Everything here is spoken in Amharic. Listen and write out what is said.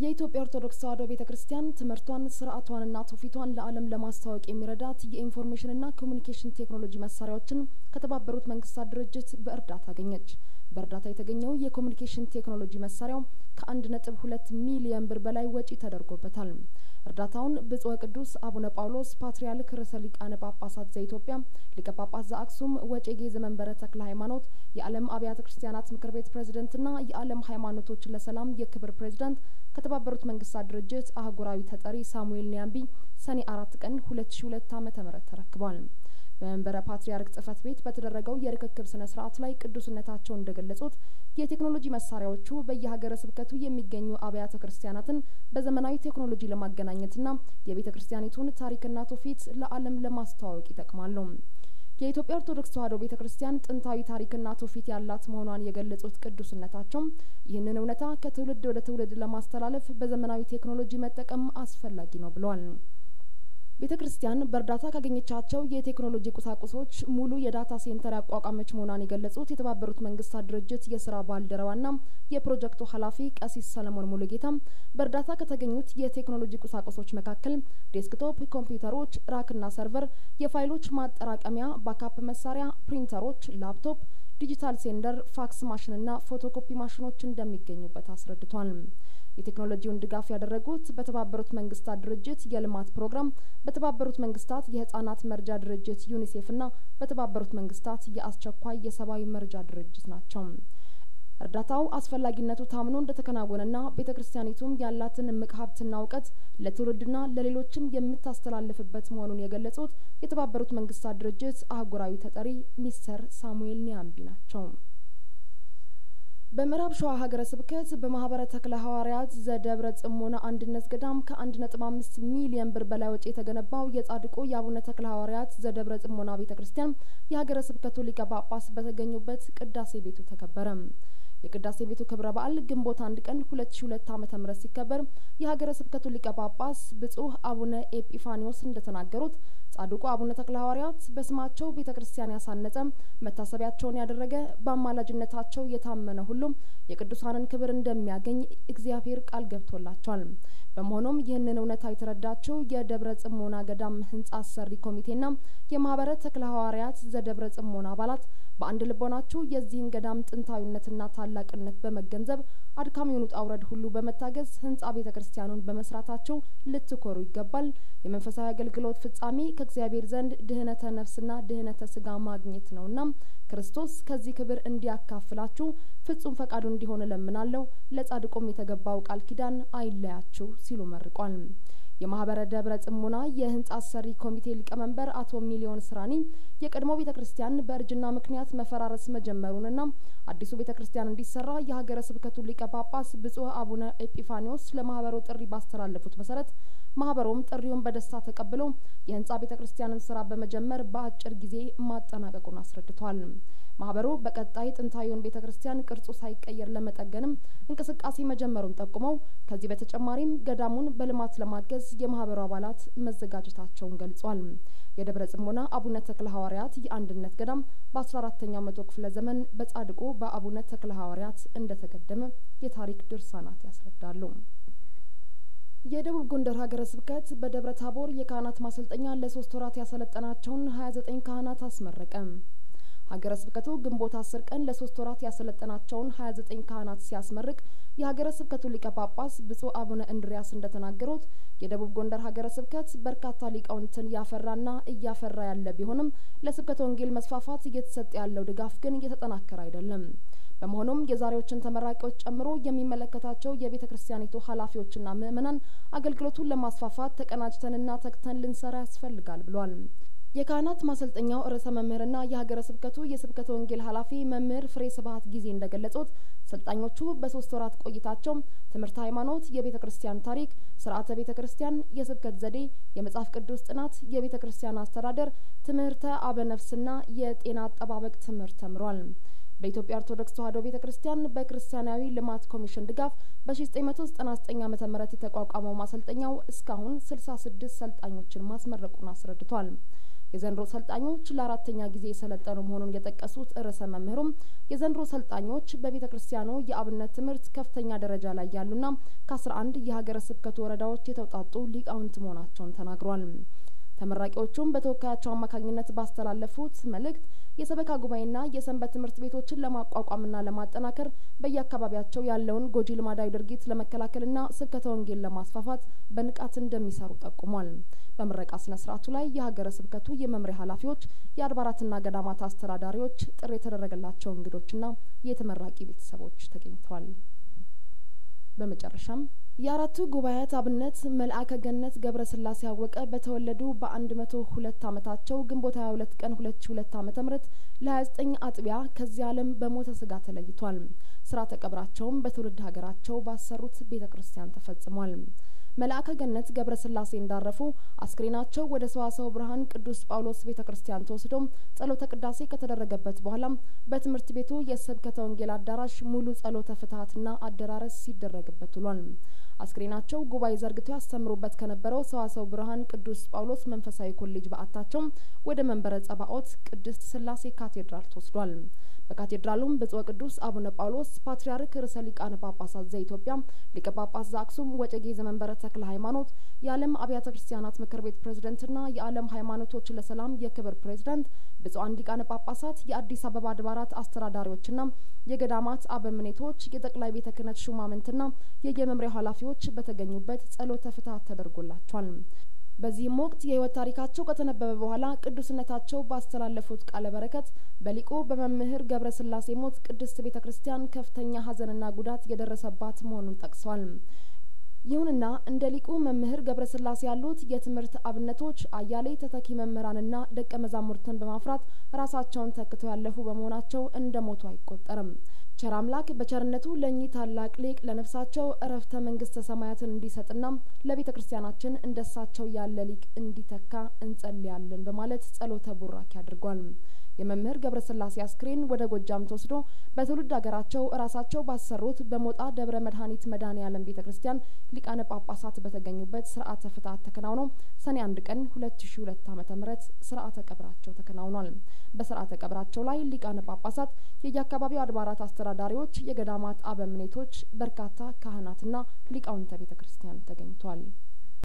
የኢትዮጵያ ኦርቶዶክስ ተዋሕዶ ቤተ ክርስቲያን ትምህርቷን ስርዓቷንና ትውፊቷን ለዓለም ለማስተዋወቅ የሚረዳት የኢንፎርሜሽንና ኮሚኒኬሽን ቴክኖሎጂ መሳሪያዎችን ከተባበሩት መንግስታት ድርጅት በእርዳታ አገኘች። በእርዳታ የተገኘው የኮሚኒኬሽን ቴክኖሎጂ መሳሪያው ከአንድ ነጥብ ሁለት ሚሊየን ብር በላይ ወጪ ተደርጎበታል። እርዳታውን ብጹዕ ቅዱስ አቡነ ጳውሎስ ፓትርያርክ ርዕሰ ሊቃነ ጳጳሳት ዘኢትዮጵያ ሊቀ ጳጳስ ዘአክሱም ወዕጨጌ ዘመንበረ ተክለ ሃይማኖት የዓለም አብያተ ክርስቲያናት ምክር ቤት ፕሬዝደንትና የዓለም ሃይማኖቶች ለሰላም የክብር ፕሬዝዳንት ከተባበሩት መንግስታት ድርጅት አህጉራዊ ተጠሪ ሳሙኤል ኒያምቢ ሰኔ አራት ቀን ሁለት ሺ ሁለት ዓመተ ምህረት ተረክቧል። በመንበረ ፓትርያርክ ጽህፈት ቤት በተደረገው የርክክብ ስነ ስርዓት ላይ ቅዱስነታቸው እንደገለጹት የቴክኖሎጂ መሳሪያዎቹ በየሀገረ ስብከቱ የሚገኙ አብያተ ክርስቲያናትን በዘመናዊ ቴክኖሎጂ ለማገናኘትና የቤተ ክርስቲያኒቱን ታሪክና ትውፊት ለዓለም ለማስተዋወቅ ይጠቅማሉ። የኢትዮጵያ ኦርቶዶክስ ተዋሕዶ ቤተ ክርስቲያን ጥንታዊ ታሪክና ትውፊት ያላት መሆኗን የገለጹት ቅዱስነታቸው ይህንን እውነታ ከትውልድ ወደ ትውልድ ለማስተላለፍ በዘመናዊ ቴክኖሎጂ መጠቀም አስፈላጊ ነው ብለዋል። ቤተ ክርስቲያን በእርዳታ ካገኘቻቸው የቴክኖሎጂ ቁሳቁሶች ሙሉ የዳታ ሴንተር ያቋቋመች መሆኗን የገለጹት የተባበሩት መንግስታት ድርጅት የስራ ባልደረባና የፕሮጀክቱ ኃላፊ ቀሲስ ሰለሞን ሙሉጌታ በእርዳታ ከተገኙት የቴክኖሎጂ ቁሳቁሶች መካከል ዴስክቶፕ ኮምፒውተሮች፣ ራክና ሰርቨር፣ የፋይሎች ማጠራቀሚያ፣ ባካፕ መሳሪያ፣ ፕሪንተሮች፣ ላፕቶፕ ዲጂታል ሴንደር፣ ፋክስ ማሽንና ፎቶኮፒ ማሽኖች እንደሚገኙበት አስረድቷል። የቴክኖሎጂውን ድጋፍ ያደረጉት በተባበሩት መንግስታት ድርጅት የልማት ፕሮግራም፣ በተባበሩት መንግስታት የህጻናት መርጃ ድርጅት ዩኒሴፍና በተባበሩት መንግስታት የአስቸኳይ የሰብአዊ መርጃ ድርጅት ናቸው። እርዳታው አስፈላጊነቱ ታምኖ እንደተከናወነና ቤተ ክርስቲያኒቱም ያላትን እምቅ ሀብትና እውቀት ለትውልድና ለሌሎችም የምታስተላልፍበት መሆኑን የገለጹት የተባበሩት መንግስታት ድርጅት አህጉራዊ ተጠሪ ሚስተር ሳሙኤል ኒያምቢ ናቸው። በምዕራብ ሸዋ ሀገረ ስብከት በማህበረ ተክለ ሐዋርያት ዘደብረ ጽሞና አንድነት ገዳም ከአንድ ነጥብ አምስት ሚሊየን ብር በላይ ወጪ የተገነባው የጻድቁ የአቡነ ተክለ ሐዋርያት ዘደብረ ጽሞና ቤተ ክርስቲያን የሀገረ ስብከቱ ሊቀ ጳጳስ በተገኙበት ቅዳሴ ቤቱ ተከበረ። የቅዳሴ ቤቱ ክብረ በዓል ግንቦት አንድ ቀን ሁለት ሺ ሁለት ዓመተ ምህረት ሲከበር የሀገረ ስብከቱ ሊቀ ጳጳስ ብጹእ አቡነ ኤጲፋኒዎስ እንደተናገሩት ጻድቁ አቡነ ተክለ ሐዋርያት በስማቸው ቤተ ክርስቲያን ያሳነጸ መታሰቢያቸውን ያደረገ በአማላጅነታቸው የታመነ ሁሉም የቅዱሳንን ክብር እንደሚያገኝ እግዚአብሔር ቃል ገብቶላቸዋል። በመሆኑም ይህንን እውነታ የተረዳችው የደብረ ጽሞና ገዳም ህንጻ አሰሪ ኮሚቴና የማህበረ ተክለ ሐዋርያት ዘደብረ ጽሞና አባላት በአንድ ልቦናችሁ የዚህን ገዳም ጥንታዊነትና ታላቅነት በመገንዘብ አድካሚውን ውጣ ውረድ ሁሉ በመታገዝ ህንጻ ቤተ ክርስቲያኑን በመስራታቸው ልትኮሩ ይገባል። የመንፈሳዊ አገልግሎት ፍጻሜ ከእግዚአብሔር ዘንድ ድህነተ ነፍስና ድህነተ ስጋ ማግኘት ነውና ክርስቶስ ከዚህ ክብር እንዲያካፍላችሁ ፍጹም ፈቃዱ እንዲሆን እለምናለሁ። ለጻድቁም የተገባው ቃል ኪዳን አይለያችሁ ሲሉ መርቋል። የማህበረ ደብረ ጽሙና የህንጻ አሰሪ ኮሚቴ ሊቀመንበር አቶ ሚሊዮን ስራኒ የቀድሞ ቤተ ክርስቲያን በእርጅና ምክንያት መፈራረስ መጀመሩንና አዲሱ ቤተ ክርስቲያን እንዲሰራ የሀገረ ስብከቱ ሊቀ ጳጳስ ብጹእ አቡነ ኤጲፋኒዎስ ለማህበሩ ጥሪ ባስተላለፉት መሰረት ማህበሩም ጥሪውን በደስታ ተቀብለው የህንጻ ቤተ ክርስቲያንን ስራ በመጀመር በአጭር ጊዜ ማጠናቀቁን አስረድቷል። ማህበሩ በቀጣይ ጥንታዊውን ቤተ ክርስቲያን ቅርጹ ሳይቀየር ለመጠገንም እንቅስቃሴ መጀመሩን ጠቁመው ከዚህ በተጨማሪም ገዳሙን በልማት ለማገዝ የማህበሩ አባላት መዘጋጀታቸውን ገልጿል። የደብረ ጽሞና አቡነ ተክለ ሐዋርያት የአንድነት ገዳም በአስራ አራተኛው መቶ ክፍለ ዘመን በጻድቁ በአቡነ ተክለ ሐዋርያት እንደተገደመ የታሪክ ድርሳናት ያስረዳሉ። የደቡብ ጎንደር ሀገረ ስብከት በደብረ ታቦር የካህናት ማሰልጠኛ ለሶስት ወራት ያሰለጠናቸውን ሀያ ዘጠኝ ካህናት አስመረቀ። ሀገረ ስብከቱ ግንቦት አስር ቀን ለሶስት ወራት ያሰለጠናቸውን ሀያ ዘጠኝ ካህናት ሲያስመርቅ የሀገረ ስብከቱ ሊቀ ጳጳስ ብጹእ አቡነ እንድሪያስ እንደተናገሩት የደቡብ ጎንደር ሀገረ ስብከት በርካታ ሊቃውንትን እያፈራና እያፈራ ያለ ቢሆንም ለስብከተ ወንጌል መስፋፋት እየተሰጠ ያለው ድጋፍ ግን እየተጠናከረ አይደለም። በመሆኑም የዛሬዎችን ተመራቂዎች ጨምሮ የሚመለከታቸው የቤተ ክርስቲያኒቱ ኃላፊዎችና ምእመናን አገልግሎቱን ለማስፋፋት ተቀናጅተንና ተግተን ልንሰራ ያስፈልጋል ብሏል። የካህናት ማሰልጠኛው ርዕሰ መምህርና የሀገረ ስብከቱ የስብከተ ወንጌል ኃላፊ መምህር ፍሬ ስብሀት ጊዜ እንደገለጹት ሰልጣኞቹ በሶስት ወራት ቆይታቸው ትምህርት ሃይማኖት፣ የቤተ ክርስቲያን ታሪክ፣ ስርዓተ ቤተ ክርስቲያን፣ የስብከት ዘዴ፣ የመጽሐፍ ቅዱስ ጥናት፣ የቤተ ክርስቲያን አስተዳደር፣ ትምህርተ አበነፍስና የጤና አጠባበቅ ትምህርት ተምሯል። በኢትዮጵያ ኦርቶዶክስ ተዋሕዶ ቤተ ክርስቲያን በክርስቲያናዊ ልማት ኮሚሽን ድጋፍ በ1999 ዓመተ ምህረት የተቋቋመው ማሰልጠኛው እስካሁን 66 ሰልጣኞችን ማስመረቁን አስረድቷል። የዘንድሮ ሰልጣኞች ለአራተኛ ጊዜ የሰለጠኑ መሆኑን የጠቀሱት ርዕሰ መምህሩም የዘንድሮ ሰልጣኞች በቤተ ክርስቲያኑ የአብነት ትምህርት ከፍተኛ ደረጃ ላይ ያሉና ከአስራ አንድ የሀገረ ስብከቱ ወረዳዎች የተውጣጡ ሊቃውንት መሆናቸውን ተናግሯል። ተመራቂዎቹም በተወካያቸው አማካኝነት ባስተላለፉት መልእክት የሰበካ ጉባኤና የሰንበት ትምህርት ቤቶችን ለማቋቋምና ለማጠናከር በየአካባቢያቸው ያለውን ጎጂ ልማዳዊ ድርጊት ለመከላከልና ስብከተ ወንጌል ለማስፋፋት በንቃት እንደሚሰሩ ጠቁሟል። በምረቃ ስነ ስርዓቱ ላይ የሀገረ ስብከቱ የመምሪያ ኃላፊዎች፣ የአድባራትና ገዳማት አስተዳዳሪዎች፣ ጥሪ የተደረገላቸው እንግዶችና የተመራቂ ቤተሰቦች ተገኝተዋል። በመጨረሻም የአራቱ ጉባኤያት አብነት መልአከ ገነት ገብረ ስላሴ አወቀ በተወለዱ በአንድ መቶ ሁለት አመታቸው ግንቦት ሀያ ሁለት ቀን ሁለት ሺ ሁለት አመተ ምህረት ለሀያ ዘጠኝ አጥቢያ ከዚህ ዓለም በሞተ ስጋ ተለይቷል። ስርዓተ ቀብራቸውም በትውልድ ሀገራቸው ባሰሩት ቤተ ክርስቲያን ተፈጽሟል። መልአከ ገነት ገብረ ስላሴ እንዳረፉ አስክሬናቸው ወደ ሰዋሰው ብርሃን ቅዱስ ጳውሎስ ቤተ ክርስቲያን ተወስዶ ጸሎተ ቅዳሴ ከተደረገበት በኋላ በትምህርት ቤቱ የስብከተ ወንጌል አዳራሽ ሙሉ ጸሎተ ፍትሀትና አደራረስ ሲደረግበት ውሏል። አስክሬናቸው ጉባኤ ዘርግተው ያስተምሩበት ከነበረው ሰዋሰው ብርሃን ቅዱስ ጳውሎስ መንፈሳዊ ኮሌጅ በዓታቸው ወደ መንበረ ጸባኦት ቅድስት ስላሴ ካቴድራል ተወስዷል። በካቴድራሉም ብጹዕ ቅዱስ አቡነ ጳውሎስ ፓትርያርክ ርዕሰ ሊቃነ ጳጳሳት ዘኢትዮጵያ ሊቀ ጳጳስ ዘአክሱም ወጨጌ ዘመንበረ ተክለ ሃይማኖት የዓለም አብያተ ክርስቲያናት ምክር ቤት ፕሬዝደንትና የዓለም ሃይማኖቶች ለሰላም የክብር ፕሬዝዳንት ብፁዓን ሊቃነ ጳጳሳት የአዲስ አበባ አድባራት አስተዳዳሪዎችና የገዳማት አበምኔቶች የጠቅላይ ቤተ ክህነት ሹማምንትና የየመምሪያው ኃላፊዎች በተገኙበት ጸሎተ ፍትሐት ተደርጎላቸዋል። በዚህም ወቅት የህይወት ታሪካቸው ከተነበበ በኋላ ቅዱስነታቸው ባስተላለፉት ቃለ በረከት በሊቁ በመምህር ገብረ ስላሴ ሞት ቅድስት ቤተ ክርስቲያን ከፍተኛ ሐዘንና ጉዳት የደረሰባት መሆኑን ጠቅሰዋል። ይሁንና እንደ ሊቁ መምህር ገብረ ስላሴ ያሉት የትምህርት አብነቶች አያሌ ተተኪ መምህራንና ደቀ መዛሙርትን በማፍራት ራሳቸውን ተክተው ያለፉ በመሆናቸው እንደ ሞቱ አይቆጠርም። ቸር አምላክ በቸርነቱ ለእኚህ ታላቅ ሊቅ ለነፍሳቸው እረፍተ መንግስተ ሰማያትን እንዲሰጥና ለቤተ ክርስቲያናችን እንደሳቸው ያለ ሊቅ እንዲተካ እንጸልያለን በማለት ጸሎተ ቡራኪ አድርጓል። የመምህር ገብረ ስላሴ አስክሬን ወደ ጎጃም ተወስዶ በትውልድ ሀገራቸው እራሳቸው ባሰሩት በሞጣ ደብረ መድኃኒት መድኃኔ ዓለም ቤተ ክርስቲያን ሊቃነ ጳጳሳት በተገኙበት ስርዓተ ፍትሐት ተከናውኖ ሰኔ አንድ ቀን ሁለት ሺ ሁለት ዓመተ ምህረት ስርዓተ ቀብራቸው ተከናውኗል። በስርዓተ ቀብራቸው ላይ ሊቃነ ጳጳሳት፣ የየአካባቢው አድባራት አስተዳዳሪዎች፣ የገዳማት አበምኔቶች፣ በርካታ ካህናትና ሊቃውንተ ቤተ ክርስቲያን ተገኝተዋል።